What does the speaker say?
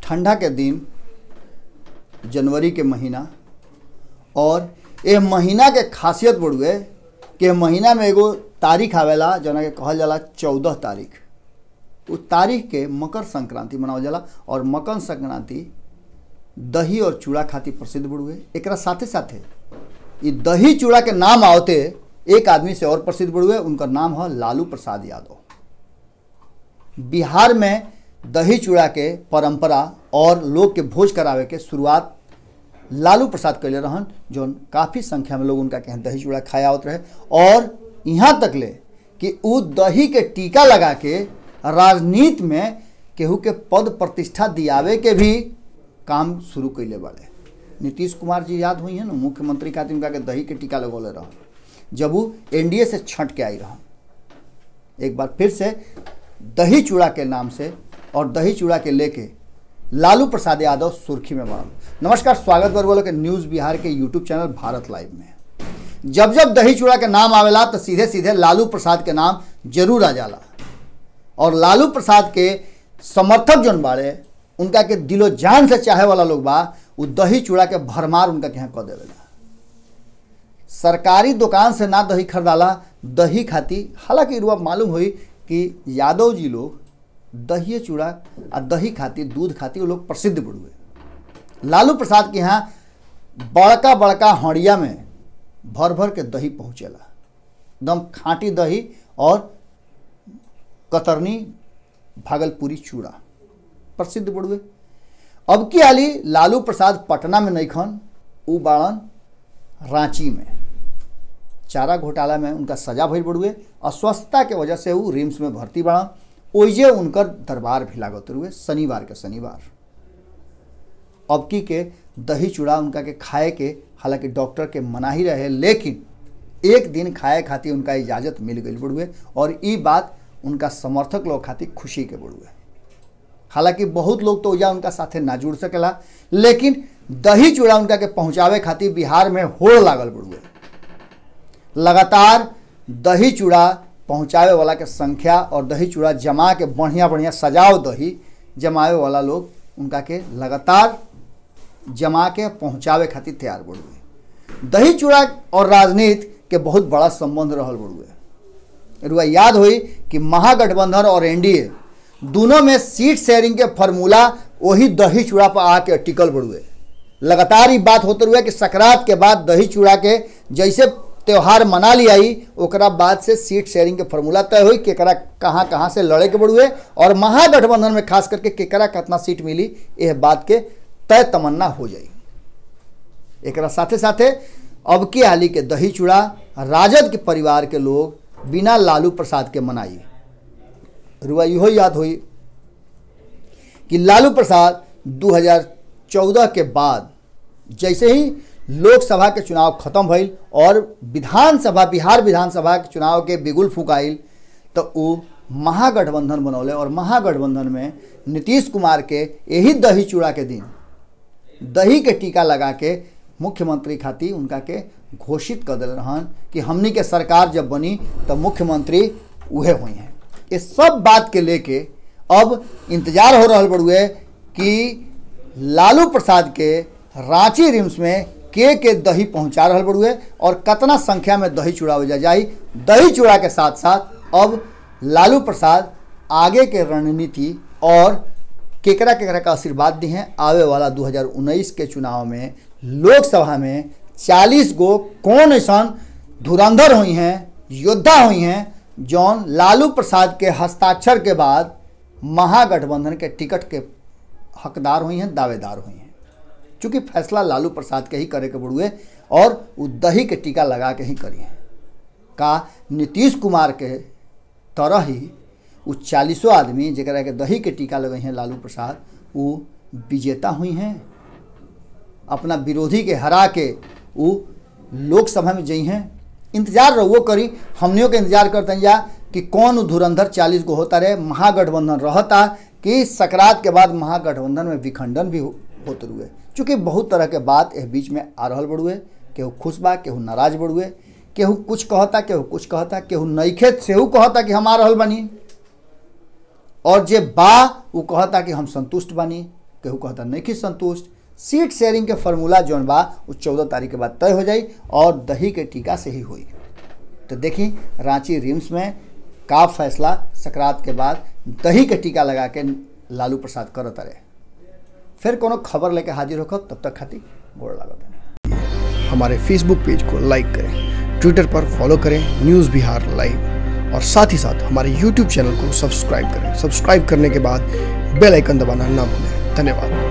ठंडा के दिन जनवरी के महीना और ये महीना के खासियत बड़ुए कि ए महीना में एगो तारीख आवेला जना के कहल जाला चौदह तारीख उस तारीख के मकर संक्रांति मनावल जाला और मकर संक्रांति दही और चूड़ा खातिर प्रसिद्ध बड़ुए एकरा साथे साथे ये दही चूड़ा के नाम आवते एक आदमी से और प्रसिद्ध बड़ुए उनका नाम है लालू प्रसाद यादव बिहार में दही चूड़ा के परंपरा और लोग के भोज करावे के शुरुआत लालू प्रसाद कैले रहन जो काफ़ी संख्या में लोग उनका कहें दही चूड़ा खाया आवत रहे और यहाँ तक ले कि उ दही के टीका लगा के राजनीति में केहू के पद प्रतिष्ठा दियावे के भी काम शुरू कैले बाड़े नीतीश कुमार जी याद हुई है ना मुख्यमंत्री खातिर उनका के दही के टीका लगौले रहन जब वो एनडीए से छट के आई रहन एक बार फिर से दही चूड़ा के नाम से और दही चूड़ा के लेके लालू प्रसाद यादव सुर्खी में बढ़ल नमस्कार स्वागत बा बोलो के न्यूज़ बिहार के यूट्यूब चैनल भारत लाइव में जब जब दही चूड़ा के नाम आवेला तो सीधे सीधे लालू प्रसाद के नाम जरूर आ जाला और लालू प्रसाद के समर्थक जौन बाड़े उनका के दिलो जान से चाहे वाला लोग बा उ दही चूड़ा के भरमार उनका के यहाँ कह देवेला सरकारी दुकान से ना दही खरीदाला दही खाती हालांकि रुआ मालूम हुई कि यादव जी लोग दही चूड़ा आ दही खाती दूध खाती वो लोग प्रसिद्ध बड़ुए लालू प्रसाद के यहाँ बड़का बड़का हड़िया में भर भर के दही पहुँचेला एकदम खाँटी दही और कतरनी भागलपुरी चूड़ा प्रसिद्ध बड़ुए अब की हाली लालू प्रसाद पटना में नईखन उ बाड़न रांची में चारा घोटाला में उनका सजा भइल बड़ुए अस्वस्थता के वजह से वो रिम्स में भर्ती बाड़न ओइजे उनकर दरबार भी लागत रुए शनिवार के शनिवार अब की के दही चूड़ा उनका के खाए के हालांकि डॉक्टर के मना ही रहे लेकिन एक दिन खाए खातिर उनका इजाज़त मिल गई बड़ुए और ई बात उनका समर्थक लोग खातिर खुशी के बड़ुए हालांकि बहुत लोग तो या उनका साथे ना जुड़ सकेला लेकिन दही चूड़ा उनका के पहुंचावे खातिर बिहार में होड़ लागल बड़ुए लगातार दही चूड़ा पहुंचावे वाला के संख्या और दही चूड़ा जमा के बढ़िया बढ़िया सजाव दही जमावे वाला लोग उनका के लगातार जमा के पहुंचावे खातिर तैयार बड़ुए दही चूड़ा और राजनीति के बहुत बड़ा संबंध रहल बड़ुए रुआ याद हुई कि महागठबंधन और एनडीए दोनों में सीट शेयरिंग के फार्मूला वही दही चूड़ा पर आके टिकल बड़ुए लगातार ही बात होते हुए कि सकरात के बाद दही चूड़ा के जैसे त्यौहार मना लियाई ओकरा बाद से सीट शेयरिंग के फार्मूला तय हुई केकरा कहाँ कहाँ से लड़े के बड़ुए और महागठबंधन में खास करके केकरा कितना सीट मिली यह बात के तय तमन्ना हो जाई एकरा साथे साथे अब की हाली के दही चूड़ा राजद के परिवार के लोग बिना लालू प्रसाद के मनाई रुआ इहो याद हुई कि लालू प्रसाद 2014 के बाद जैसे ही लोकसभा के चुनाव खत्म भइल और विधानसभा बिहार विधानसभा के चुनाव के बिगुल फुकाइल तो वो महागठबंधन बनौले और महागठबंधन में नीतीश कुमार के यही दही चूड़ा के दिन दही के टीका लगा के मुख्यमंत्री खातिर उनका के घोषित कर दिल रहन कि हमनी के सरकार जब बनी तो मुख्यमंत्री उहे हुई हैं ये सब बात के लेके अब इंतजार हो रहा बड़ुए कि लालू प्रसाद के रांची रिम्स में के के दही पहुंचा रहा बड़ुए और कितना संख्या में दही चूड़ा हो जाई दही चूड़ा के साथ साथ अब लालू प्रसाद आगे के रणनीति और केकरा केकरा का आशीर्वाद दी हैं आवे वाला 2019 के चुनाव में लोकसभा में 40 गो कौन ऐसा धुरंधर हुई हैं योद्धा हुई हैं जौन लालू प्रसाद के हस्ताक्षर के बाद महागठबंधन के टिकट के हकदार हुई हैं दावेदार हुई हैं चूँकि फैसला लालू प्रसाद के ही करे के बड़ुए और वो दही के टीका लगा के ही करी हैं का नीतीश कुमार के तरह ही वो चालीसों आदमी जरा के दही के टीका लगे हैं लालू प्रसाद वो विजेता हुई हैं अपना विरोधी के हरा के वो लोकसभा में जई हैं इंतजार रहो करी हमनियों के इंतजार करते हैं या कि कौन धुरंधर चालीस गो होता रहे महागठबंधन रहता कि सकरात के बाद महागठबंधन में विखंडन भी हो, होते रुए चूँकि बहुत तरह के बात इस बीच में आ रहा बड़ुए केहू खुश बा केहू नाराज बड़ुए केहू कुछ कहता केहू कुछ कहता केहू नईखे सेहू कहता कि हम आ रहल बानी और जे बा वो कहता कि हम संतुष्ट बानी केहू कहता नहीं कि संतुष्ट सीट शेयरिंग के फार्मूला जौन बा वो चौदह तारीख के बाद तय हो जाई और दही के टीका से ही हुई तो देखी रांची रिम्स में का फैसला सकरात के बाद दही के टीका लगा के लालू प्रसाद करत रहे फिर कोनो खबर लेके हाजिर होकर तब तक खाती गोड़ लागत है हमारे फेसबुक पेज को लाइक करें ट्विटर पर फॉलो करें न्यूज़ बिहार लाइव और साथ ही साथ हमारे यूट्यूब चैनल को सब्सक्राइब करें सब्सक्राइब करने के बाद बेल आइकन दबाना ना भूलें धन्यवाद